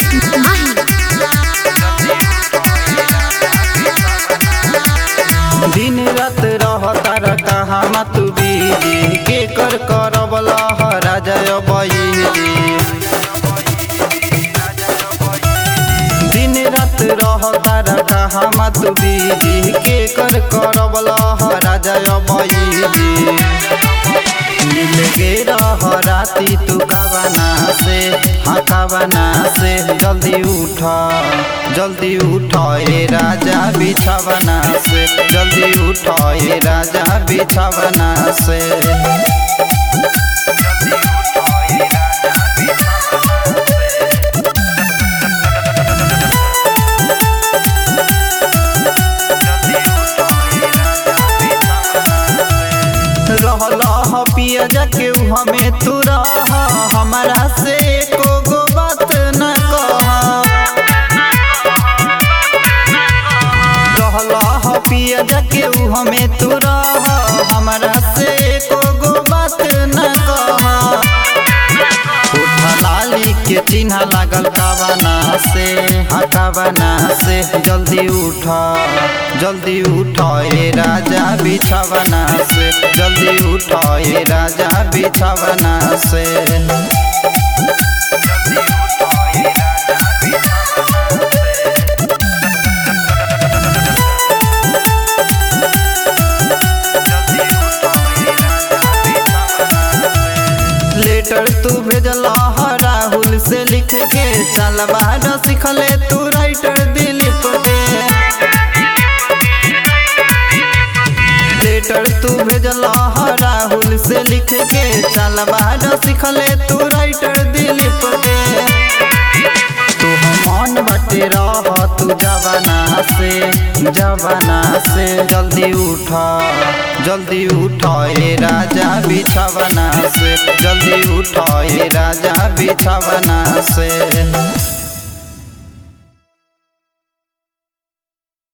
दिन रात रहता र कहाँ मत बीजी के कर करब लहरा जय बईजी दिन रात रहता र कहाँ मत बीजी के कर करब लहरा जय बईजी मिल गे रह राती तू कावना से हाँ कावना से जल्दी उठ जल्दी उठ ए राजा बिछावना से जल्दी उठ ए राजा बिछावना से रहल पिया जाके हमें तू रह हमारा से एको गो बात न कह रहल पिया जाके हमें तू रह हमारा से एको गो बात न कह उठ लाली के चिन्ह लागल कावना से हाँ कावना से जल्दी उठ जल्दी उठ ए राजा बिछावना से जल्दी उठ ए राजा बिछावना से लेटर तू भेजल राहुल से लिख के चल बाद सिखले तू राइटर दिलीप के लेटर तू भेजल राहुल से लिख के चल बाद सिखले तू राइटर दिलीप के तू मन बटे रह तू जवाना से जवाना से जल्दी उठ जल्दी उठ ए राजा बिछावना से जल्दी उठ ए राजा बिछावना से